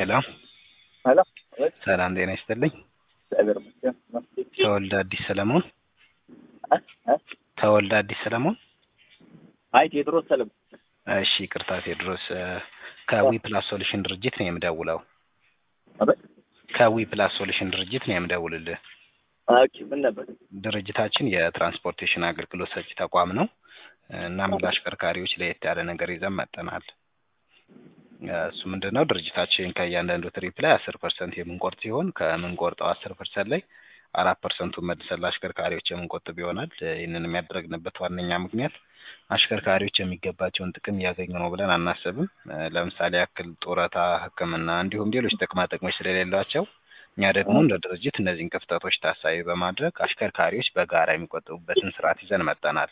ሄሎ ሄሎ ሰላም ጤና ይስጥልኝ። እግዚአብሔር ይመስገን። ተወልደ አዲስ ሰለሞን እ እ ተወልደ አዲስ ሰለሞን። አይ ቴዎድሮስ ሰለሞን። እሺ ይቅርታ ቴዎድሮስ እ ከዊ ፕላስ ሶሉሽን ድርጅት ነው የምደውለው። አቤት። ከዊ ፕላስ ሶሉሽን ድርጅት ነው የምደውልልህ። ኦኬ ምን ነበር? ድርጅታችን የትራንስፖርቴሽን አገልግሎት ሰጪ ተቋም ነው። እናም ለአሽከርካሪዎች ለየት ያለ ነገር ይዘን መጥተናል። እሱ ምንድን ነው ድርጅታችን ከእያንዳንዱ ትሪፕ ላይ አስር ፐርሰንት የምንቆርጥ ሲሆን ከምንቆርጠው አስር ፐርሰንት ላይ አራት ፐርሰንቱን መልሰን ለአሽከርካሪዎች የምንቆጥብ ይሆናል። ይህንን የሚያደርግንበት ዋነኛ ምክንያት አሽከርካሪዎች የሚገባቸውን ጥቅም እያገኙ ነው ብለን አናስብም። ለምሳሌ ያክል ጡረታ፣ ሕክምና እንዲሁም ሌሎች ጥቅማ ጥቅሞች ስለሌሏቸው እኛ ደግሞ እንደ ድርጅት እነዚህን ክፍተቶች ታሳቢ በማድረግ አሽከርካሪዎች በጋራ የሚቆጥቡበትን ስርዓት ይዘን መጥተናል።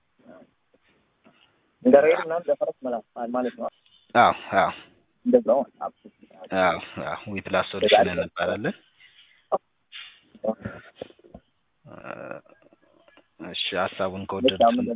እንደ ሬል ምናምን ለፈረስ መላ ማለት ነው። አዎ አዎ እንደዛው አዎ አዎ ዊ ፕላስ ሶሉሽን እንባላለን። እሺ ሀሳቡን ከወደዱት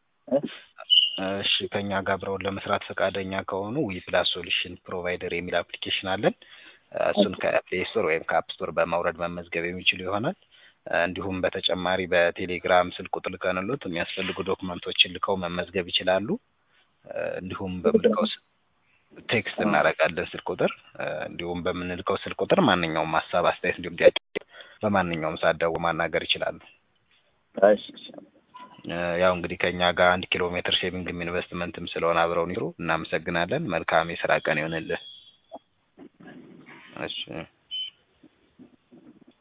እሺ ከኛ ጋር አብረውን ለመስራት ፈቃደኛ ከሆኑ ዊ ፕላስ ሶሉሽን ፕሮቫይደር የሚል አፕሊኬሽን አለን። እሱን ከፕሌይ ስቶር ወይም ከአፕ ስቶር በማውረድ መመዝገብ የሚችሉ ይሆናል። እንዲሁም በተጨማሪ በቴሌግራም ስልክ ቁጥር ልከንሎት የሚያስፈልጉ ዶክመንቶችን ልከው መመዝገብ ይችላሉ። እንዲሁም በምልከው ቴክስት እናደርጋለን ስልክ ቁጥር እንዲሁም በምንልከው ስልክ ቁጥር ማንኛውም ሀሳብ፣ አስተያየት እንዲሁም ጥያቄ በማንኛውም ሰዓት ደውለው ማናገር ይችላሉ። እሺ ያው እንግዲህ ከኛ ጋር አንድ ኪሎ ሜትር ሴቪንግም ኢንቨስትመንትም ስለሆነ አብረውን ይሩ። እናመሰግናለን። መልካም የስራ ቀን ይሆንልህ። እሺ